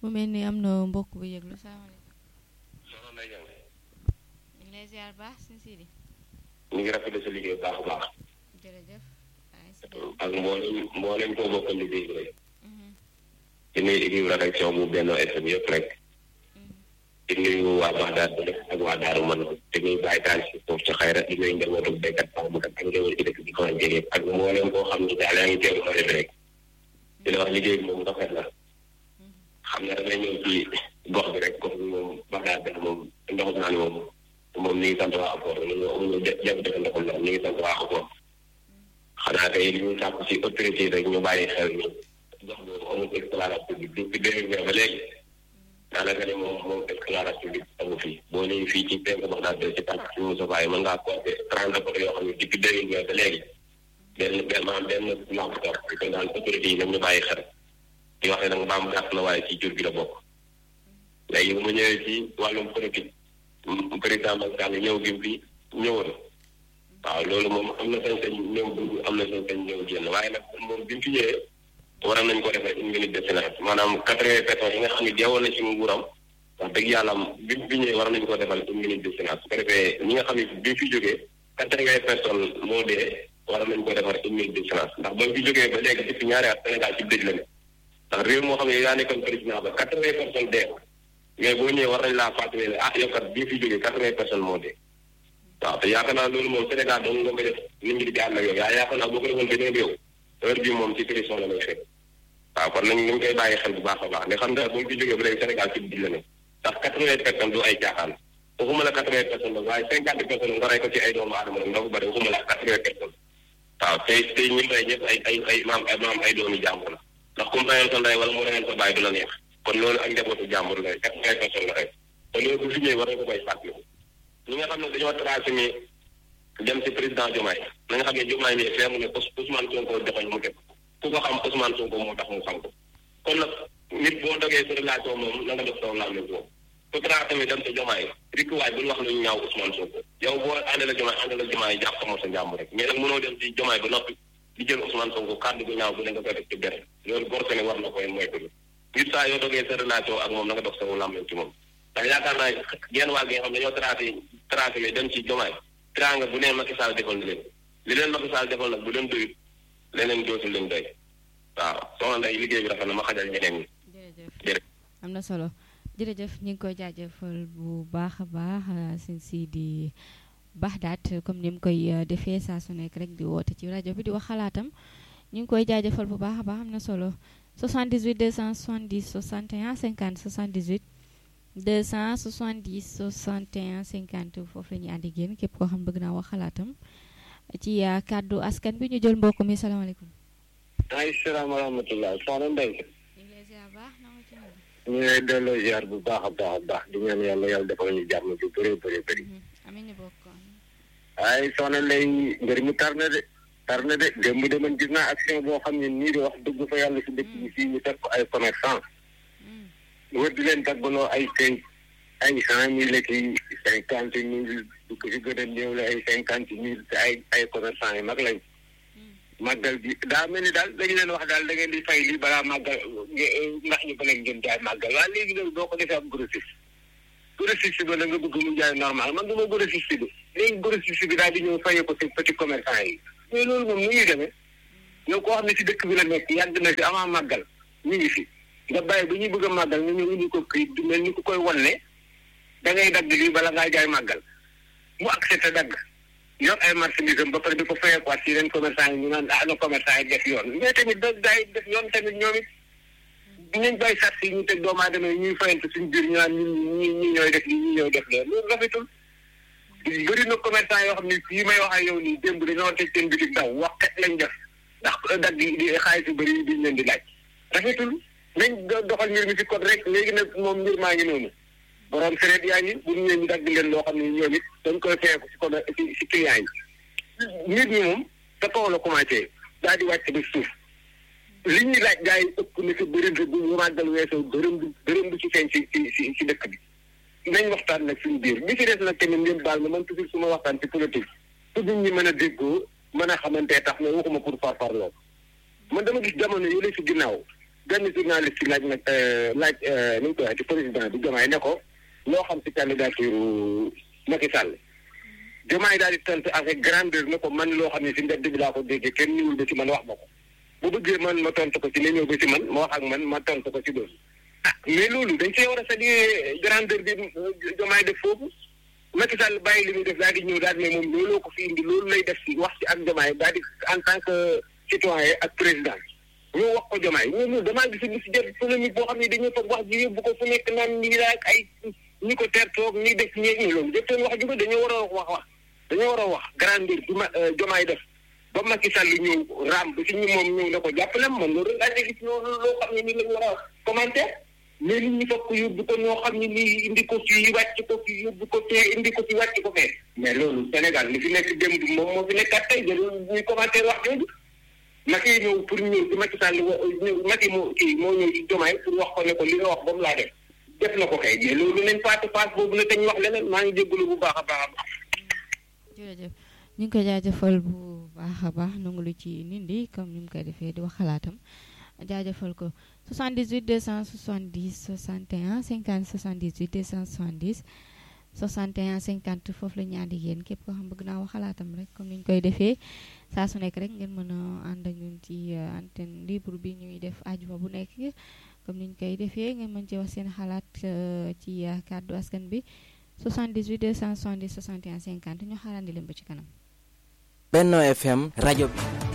mu mel ni am na mbokk bu yëglu salaamaaleykum soxna Ndeye Diagne ñu ngi lay ziar baax suñu Sidi ñu ngi rafetlu sa liggéey bu baax a baax jërëjëf ay si ak mboolem mboolem koo bokkal liggéey bi rek Mhm, di nuyu équipe rédaction bu Benno FM yëpp rek mhm. di nuyu waa Baxdaad bi rek ak waa Daaru Man te ñuy bàyyi taal si foofu ci xayra di nuyu njabootu béykat Pambukat ak njabootu ci dëkk bi ko jege ak mboolem koo xam ne daal yaa ngi teewlu ma rek di la wax liggéey bi moom rafet la xam ne dafay ñëw ci gox bi rek gox bi moom Baxdaad bi moom ndoxum naa ni moom moom ñu ngi sant waa Apport ñun amuñu jafe-jafe ndoxum ndox ñu ngi sant waa Apport xanaa tey li ñu sàkku ci autorité rek ñu bàyyi xel ni gox boobu amul éclairage public depuis deux mille vingt ba léegi daanaka ne moom moom éclairage public amu fi boo nee fii ci penk Baxdaad bi ci tànk ci Moussa Faye mën ngaa compter trente poto yoo xam ne depuis deux mille vingt ba léegi benn benn maanaam benn lampe torche kon daal autorité yi nañ ñu bàyyi xel di wax ne nag mbaam gàtt na waaye ci jur gi la bokk léegi bu ma ñëwee ci wàllum politique m- président Macky Sall ñëw gi mu fi ñëwoon waaw loolu moom am na sañ-sañ ñëw dugg am na sañ-sañ ñëw génn waaye nag moom bi mu fi ñëwee waroon nañ ko defee une minute de silence maanaam quatre-vingts personnes yi nga xam ne deewoon na ci nguuram wax dëgg yàlla bi mu fi ñëwee waroon nañ ko defal une minute de silence su ko defee ñi nga xam ne bi mu fi jógee quatre-vingts personnes moo dee waroon nañ ko defar une minute de silence ndax ba mu fi jógee ba léegi depuis ñaari at Sénégal ci dëj la ne ndax réew moo xam ne yaa nekkoon président ba quatre-vingts personnes dee mais boo ñëwee war nañ laa fàttali ne ah yow kat bii fi jógee quatre-vingts personnes moo dee waaw te yaakaar naa loolu moom Sénégal dong nga koy def nit ñi di jàll ak yow yaa yaakaar naa boo ko defoon beneen réew heure bii moom ci prison la lay fekk waaw kon nañ ñu koy bàyyi xel bu baax a baax ne xam nga bu ñu fi jógee ba léegi Sénégal ci biir la ne ndax quatre-vingts personnes du ay caaxaan waxuma la quatre-vingts personnes la waaye cinquante personnes nga rey ko ci ay doomu aadama nag ndaw bu bëri waxuma la quatre-vingts personnes waaw tey tey ñi rey ñëpp ay ay ay maam ay maam ay doomi jàmbur la ndax comme reyoon sa ndey wala mu reyoon sa baay du la neex kon loolu ak njabootu jàmbur la quatre-vingts personnes la rek te loolu bu fi ñëwee war nañ ko koy fàttali ñi nga xam ne dañoo tracé ni dem si président Diomaye na nga xam ne Diomaye mi fee mu ne Ous- Ousmane Sonko joxoñ mu teg ku ko xam Ousmane Sonko moo tax mu xam ko kon nag nit boo dogee sa relation moom na nga def saw laam boobu ku tracé mi dem sa Diomaye rikk waay bul wax lu ñu ñaaw Ousmane Sonko yow boo àndee la Diomaye àndee la Diomaye jàpp ko sa njàmbur rek mais nag mënoo dem si Diomaye ba noppi di jël Ousmane Sonko kàddu gu ñaaw bu ne nga koy def ci benn loolu gor ne war na koy moytu nit saa yoo dogee sa relation ak moom na nga def saw laam ci moom ndax yaakaar naa genn waa gi nga xam ne dañoo tracé tracé mi dem ci Diomaye teraanga bu nee Macky Sall defal na leen li leen Macky Sall defal nag bu leen doyut leneen dootul leen doy waaw soxna Ndeye liggéey bi rafet na ma xajal ñeneen ñi jërëjëf jërëjëf. am na solo jërëjëf ñu ngi koy jaajëfal bu baax a baax sëñ Sidi Baxdaat comme ni mu koy euh, defee saa su nekk rek di woote ci rajo bi di wax xalaatam ñu ngi koy jaajëfal bu baax a baax am na solo 78 270 61 50 78 270 61 50 foofu la ñuy ànd ak yéen képp koo xam bëgg naa wax xalaatam ci euh, kàddu askan bi ñu jël mbokk mi salaamaaleykum. ay salaam wa rahmatulah soxna Ndeye ñu ngi lay ziar baax na nga ci ñëw. ñu ngi lay delloo ziar bu baax a baax a baax di ñaan yàlla yàlla defal ñu jàmm ju bëree bëri bëri amiin ñu bokk. ay soxna Ndeye mbir mi tar na de tar na de démb de man gis naa action boo xam ne nii de wax dëgg fa yàlla si dëkk bi fii ñu teg ko ay commerçant wër di leen taggaloo ay cinq ay cent mille ki cinquante mille du ko si gën a néew la ay cinquante mille te ay ay commerçant yi mag lañ màggal bi daa mel ni daal dañu leen wax daal da ngeen di fay lii balaa màggal nge- ndax ñu ba leen ngeen jaay màggal waaye léegi loolu boo ko defee am grossiste grossiste ba la nga bëgg mu jaay normal man du ma grossiste bi léegi grossiste bi daal di ñëw fayee ko si petit commerçant yi mais loolu moom nu ñuy demee yow koo xam ne si dëkk bi la nekk yàgg na si avant màggal ñu ngi fi nga bàyyi ba ñuy bëgg a màggal nga ñëw indi ko këyit du mel ni ku koy wan ne da ngay dagg lii bala ngaa jaay màggal mu accepté dagg yor ay marchandise am ba pare di ko fayeekuwaat si yeneen commerçant yi ñu naan ah na commerçant yi def yoon mais tamit da daay def yoon tamit ñoom it dinañ bàyyi sart yi ñu teg doomu aadama yi ñuy fayante suñu biir ñu naan ñun ñi ñi ñooy def lii ñi ñooy def loolu loolu rafetul bëri na commerçant yoo xam ne fii may wax ak yow nii démb dañoo teg seen bitik daw wax kat lañ def ndax dagg yi di xaalis yu bëri yi diñ leen di laaj rafetul nañ do- doxal mbir mi si code rek léegi nag moom mbir maa ngi noonu borom sereet yaa ngi bu ñu leen dagg leen loo xam ne ñoom it dañ koy feeku si code si si client yi mbir mi moom sa kaw la commencé daal di wàcc ba suuf li ñuy laaj gars yi ëpp na si bërëm bi bu ñu màggal weesoo bërëm bi bërëm bi ci feeñ si si si si dëkk bi nañ waxtaan nag suñu biir bi ci des nag tamit ngeen baal ma man toujours su ma waxtaan ci politique pour nit ñi mën a déggoo mën a xamante tax mais waxuma pour farfarloo man dama gis jamono yële si ginnaaw benn journaliste laaj nag laaj nu mu ko waxee ci président bi Diomaye ne ko loo xam ci candidature Macky Sall Diomaye daal di tontu avec grandeur ne ko man loo xam ne si mbedd bi laa ko déggee kenn ñëwul ba ci man wax ma ko bu bëggee man ma tontu ko ci ne ñëw ba ci man ma wax ak man ma tontu ko ci loolu ah mais loolu dañ see war a saluer grandeur bi Diomaye def foofu Macky Sall bàyyi li muy def daal di ñëw daal ne moom looloo ko fi indi loolu lay def si wax ci ak Diomaye daal di en tant que citoyen ak président ñoo wax ko Diomaye ñoo ñëw damaa gis ni si jot polémique boo xam ne dañoo toog wax ji yóbbu ko fu nekk naan ñi la ak ay ñi ko ter toog ñi def ñeeg ñi loolu jëptoon wax juga dañoo war a wax wax dañoo war a wax grandeur bi ma Diomaye def ba Macky Sall ñëw raam ba si ñu moom ñëw na ko jàppale man loolu laa gis loolu loo xam ne ni lañ war a commentaire mais nit ñi fokk yóbbu ko ñoo xam ne nii indi ko fii wàcc ko fii yóbbu ko fee indi ko fii wàcc ko fee mais loolu Sénégal li fi nekk démb moom moo fi nekkaat tey jarul ñuy commentaire wax jooju Macky ñëw pour ñëw ci Macky Sall Macky moo kii moo ñëw ci Diomaye pour wax ko ne ko li nga wax ba mu laa def def na ko kay mais loolu nañ paase paase boobu na te ñu wax leneen maa ngi jégalu bu baax a baax a baax. jërëjëf ñu ngi koy jaajëfal bu baax a baax nangu lu ci nindi comme ni mu koy defee di wax xalaatam jaajëfal ko 78 270 61 50 78 270 61 50 foofu la ñu ànd ak yéen képp koo xam bëgg naa wax xalaatam rek comme ni ñu koy defee saa su nekk rek ngeen mën a ànd ak ñun ci antenne libre bi ñuy def àjjuma bu nekk comme ni ñu koy defee ngeen mën ci wax seen xalaat ci kàddu askan bi 78 270 61 50 ñu xaarandi leen ba ci kanam. Benno FM rajo bi.